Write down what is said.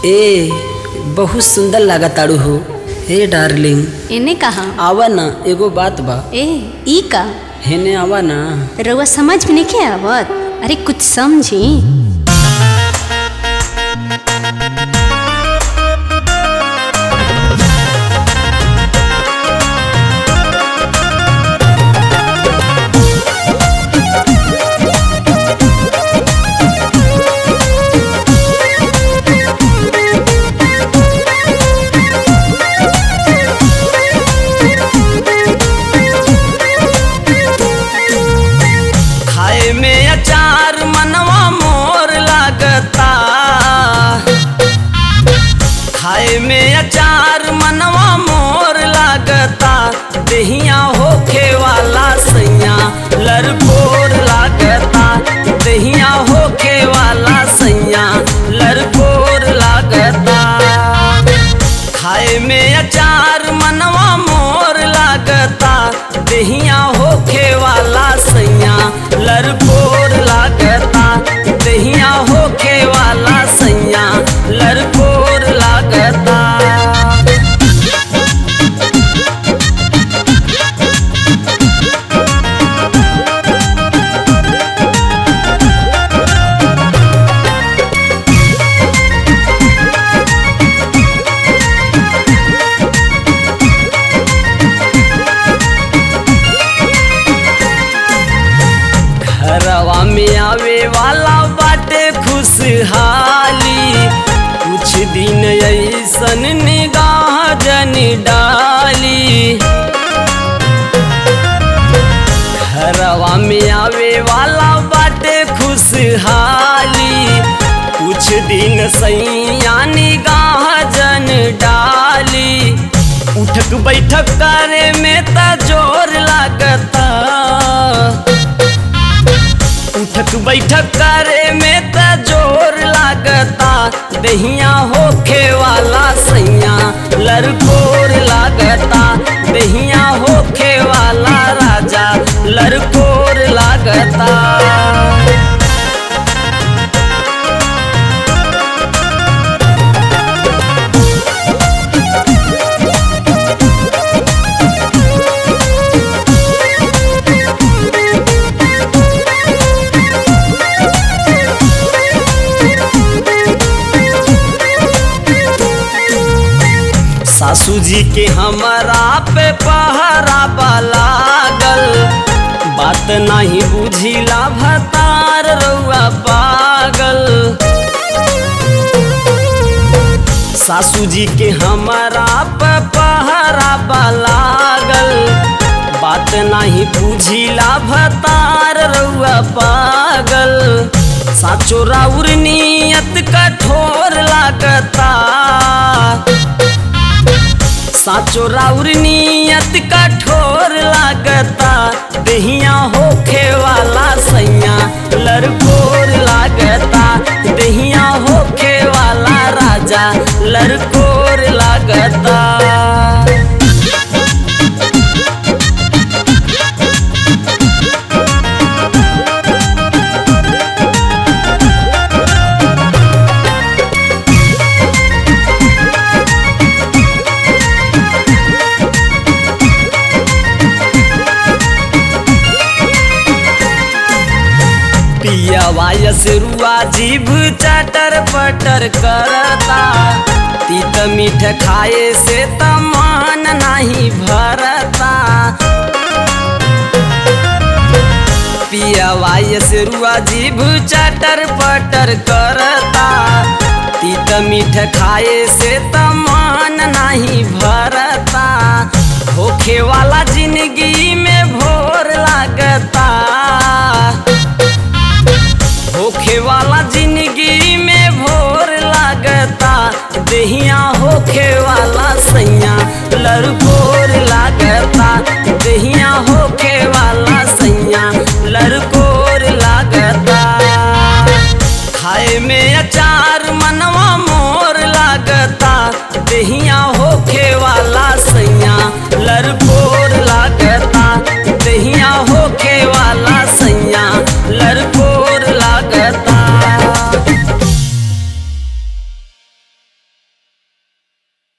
ए बहुत सुंदर लागताड़ू हो हे डार्लिंग इने कहा आवा ना एगो बात बा ए ई का हेने आवा ना रउआ समझ में नहीं आवत अरे कुछ समझी खाए में अचार मनवा मोर लागता खाए में अचार मनवा मोर लागता दहिया होखे वाला सैया लरकोर लागता दहिया होखे वाला सैया लरकोर लागता खाए में अचार मनवा मोर लागता दहिया होखे वाला सैया लरकोर लागता दहिया होखे वाला सैया लरकोर लागता घरवा में आवे वाला बाटे खुशहाली कुछ दिन ऐसन निगाह जन डाली घरवा में आवे वाला बाटे खुशहाली कुछ दिन सैया निगाह जन डाली उठक बैठक करे में त जोर लागता उठक बैठक करे में त जोर लागता दहिया होखे वाला सैया लरकोर लागता दहिया होखे वाला राजा लरकोर लागता सासू जी के हमारा पे पहरा लागल बात नहीं बुझिला भतार रउआ पागल सासू जी के हमारा पे पहरा लागल बात नहीं बुझिला भतार रउआ पागल साचो राउर नियत कठोर लागता साचो राउर नियत कठोर लागता दहिया होखे वाला सैया लरकोर लागता दहिया होखे वाला राजा लरकोर लागता पिया वायस रुआ जीभ चटर पटर करता तीत मीठ खाए से तमान नहीं भरता पिया वायस रुआ जीभ चटर पटर करता तीत मीठ खाए से तमान नहीं भरता होखे वाला जिंदगी में भोर लागता होखे वाला जिंदगी में भोर लागता दहिया होखे वाला